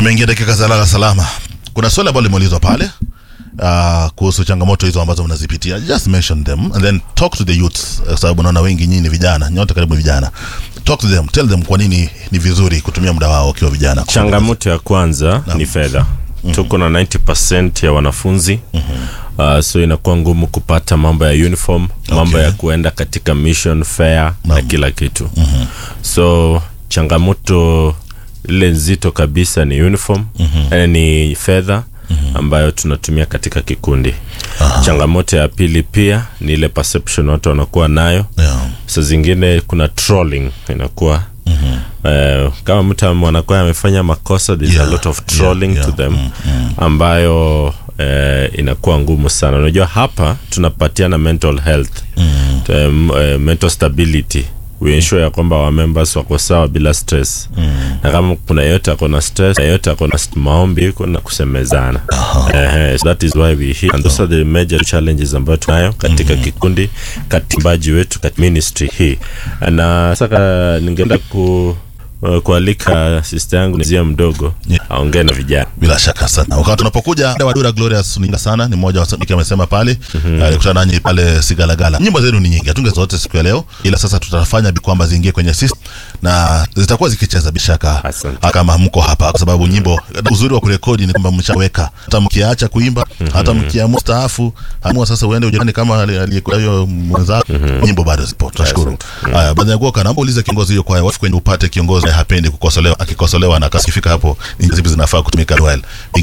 tumeingia dakika za lala salama. Kuna swali ambalo limeulizwa pale uh, kuhusu changamoto hizo ambazo mnazipitia. Just mention them and then talk to the youths, kwa sababu naona wengi nyinyi ni vijana, nyote karibu ni vijana. Talk to them, tell them kwa nini ni vizuri kutumia muda wao wakiwa vijana. changamoto ya kwanza ni fedha tuko na 90 ya wanafunzi uh, so inakuwa ngumu kupata mambo ya uniform mambo Okay. ya kuenda katika mission fair na kila kitu so changamoto ile nzito kabisa ni uniform eh, ni fedha ambayo tunatumia katika kikundi changamoto ya pili pia ni ile perception watu wanakuwa nayo Yeah. saa zingine kuna trolling inakuwa Eh, kama mtu am- anakuwa amefanya makosa there's Yeah, a lot of trolling yeah, to yeah. them ambayo eh, inakuwa ngumu sana unajua hapa tunapatiana mental health um, eh, mental stability we ensure ya kwamba wa members wako sawa bila stress na kama kuna yeyote ako na stress yeyote ako na st- maombi iko na kusemezana eh, so that is why we here and those are the major challenges ambayo tunayo katika kikundi katimbaji wetu katika ministry hii na sasa ningependa ku uh, kualika sister yangu nizia mdogo Yeah. aongee na vijana Bila shaka sana. Wakati tunapokuja wa Dura Glorious ni sana, ni mmoja wa washabiki amesema pale, alikutana nanyi pale Sigalagala. Nyimbo zenu ni nyingi, hatunge zote siku ya leo, ila sasa tutafanya bi kwamba ziingie kwenye system na zitakuwa zikicheza bila shaka Asante. kama mko hapa, kwa sababu nyimbo, uzuri wa kurekodi ni kwamba mshaweka, hata mkiacha kuimba, hata mkiamua staafu, amua sasa uende ujirani kama ali- aliyekuwa hiyo mwenzako, nyimbo bado zipo. Tunashukuru. Haya, baada ya kuoka, naomba ulize kiongozi hiyo kwaya, wafu kwenye upate kiongozi ambaye hapendi kukosolewa, akikosolewa na akifika hapo, ni zipi zinafaa kutumika well.